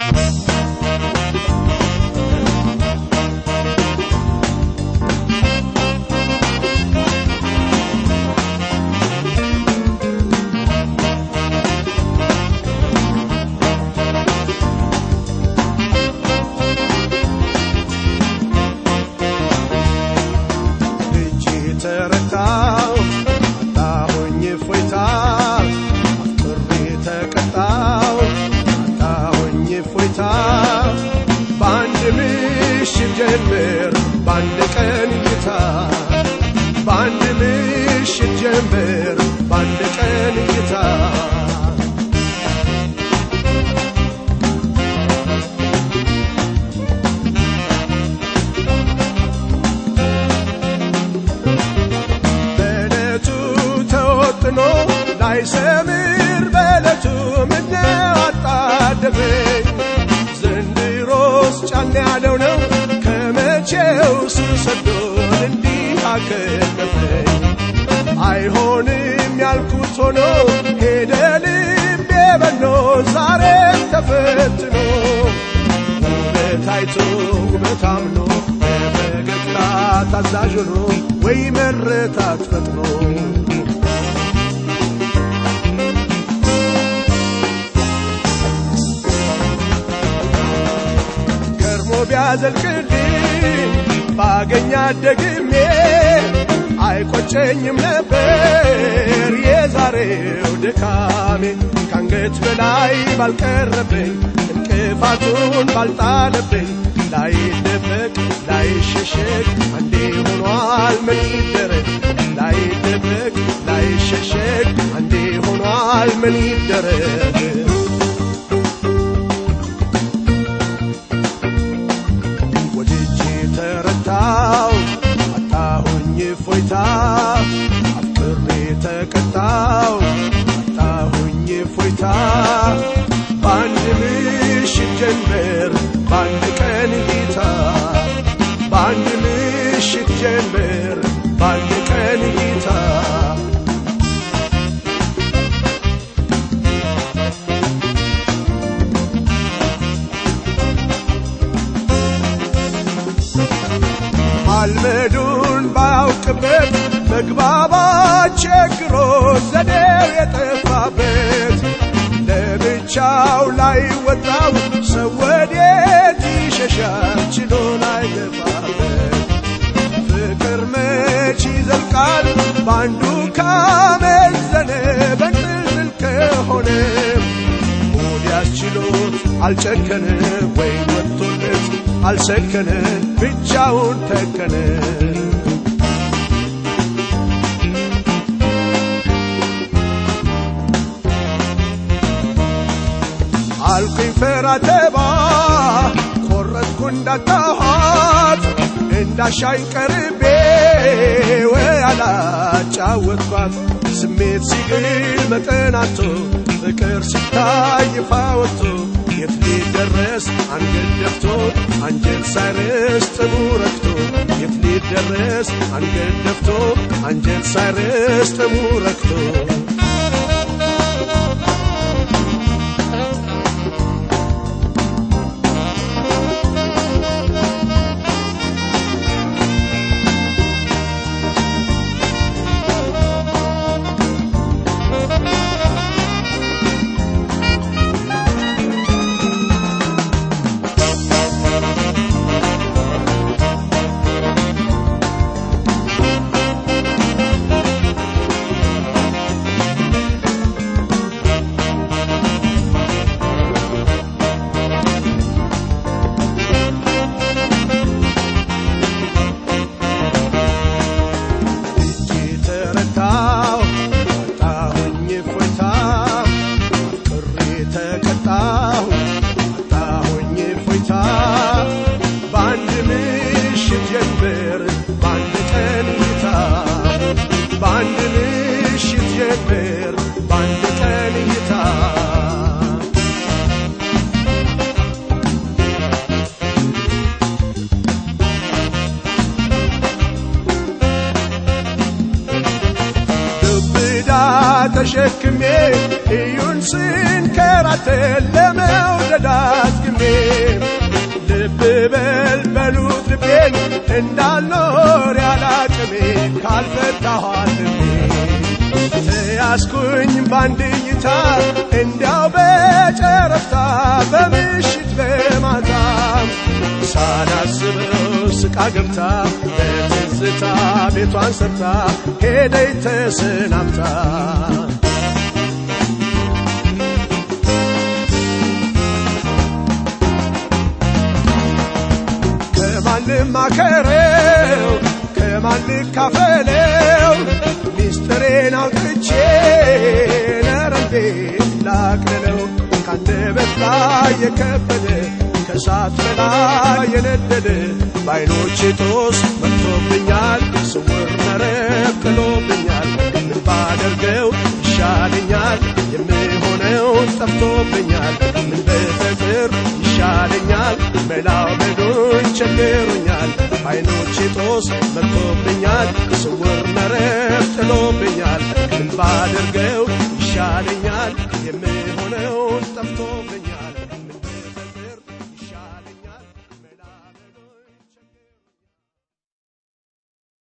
እጅ ተረታው አጣሁኝ ፎይታ አፍቅሬ ተቀጣው አጣሁኝ ፎይታ በአንድ ምሽት ጀምር በአንድ ቀን እይታ በአንድ ምሽት ጀምር በአንድ ቀን እይታ በዕለቱ ተወጥኖ ላይሰምር በዕለቱ ምነው አጣደፈኝ ዘንድሮስ ጫን ያለው ነው ከመቼው ስሰዶን እንዲህ አከለፈኝ አይሆንም ያልኩት ሆኖ ሄደ ልቤ በኖ ዛሬም ተፈትኖ ውበት አይቶ ውበት አምኖ በፈገግታ ታዛዥ ሆኖ ወይ መረታት ፈጥኖ ገርሞ ቢያዘልቅልኝ ባገኛት ደግሜ አይቆጨኝም ነበር የዛሬው ድካሜ ከአንገት በላይ ባልቀረብኝ እንቅፋቱን ባልጣለብኝ ላይደበቅ ላይሸሸግ አንዴ ሆኗል ምን ይደረግ ላይደበቅ ላይሸሸግ አንዴ ሆኗል ምን ይደረግ ወድጄ ተረታው አጣሁኝ ፎይታ አፍቅሬ ተቀጣው አጣሁኝ ፎይታ በአንድ ምሽት ጀንበር በአንድ ቀን እይታ በአንድ ምሽት ጀንበር በአንድ ቀን እይታ ማልመዱን ባያውቅበት መግባባት ቸግሮ ዘዴው የጠፋበት ለብቻው ላይ ወጣው ሰው ወዴት ይሸሻል ችሎ ላይ ገባበት ፍቅር መች ይዘልቃል በአንዱ ካመዘነ በንጥልጥል ከሆነ ሙድ ያስችሎት አልጨከነ ወይ ወጥቶለት አልሰከነ ብቻውን ተከነ አልኩኝ ፈራተባ ቆረጥኩ እንዳታኋት እንዳሻኝ ቀርቤ ወይ አላጫወትኳት ስሜት ሲግል መጠናቶ ፍቅር ሲታይ ይፋ ወጥቶ የት ሊደረስ አንገት ደፍቶ አንጀት ሳይረስ ጥሙ ረክቶ የት ሊደረስ አንገት ደፍቶ አንጀት ሳይረስ ጥሙ ረክቶ እጅ ተረታው አጣሁኝ ፎይታ ቅሬ ተቀጣሁ አጣሁኝ ፎይታ በአንድ ምሽት ጀንበር በአንድ ቀን እይታ በአንድ ምሽት ጀንበር በአንድ ቀን እይታ ዱብዳ ተሸክሜ እዩን ስንከራተት ለመውደድ አስግሜ ያስኩኝ በአንድ እይታ እንዲያው በጨረፍታ በምሽት በማታ ሳላስበው ስቃ ገብታ በትዝታ ቤቷን ሰርታ ሄደይ ተሰናብታ ከማንም አከረው ከማን ካፈለው ሚስጥሬን አውጥቼ ነረንቤ ላቅልለው ካንደበት ላይ የከበደ ከእሳት በላይ የነደደ በዓይኖቼ ጦስ መጥቶብኛል ስውር መረብ ጥሎብኛል ምን ባደርገው ይሻለኛል የምሆነው ጠፍቶብኛል ምን በፈጥር ይሻለኛል መላው በዶኝ ቸግሮኛል በዓይኖቼ ጦስ መጥቶብኛል ስውር መረብ ጥሎብኛል ምን ባደርገው ይሻለኛል የምሆነው ጠፍቶብኛል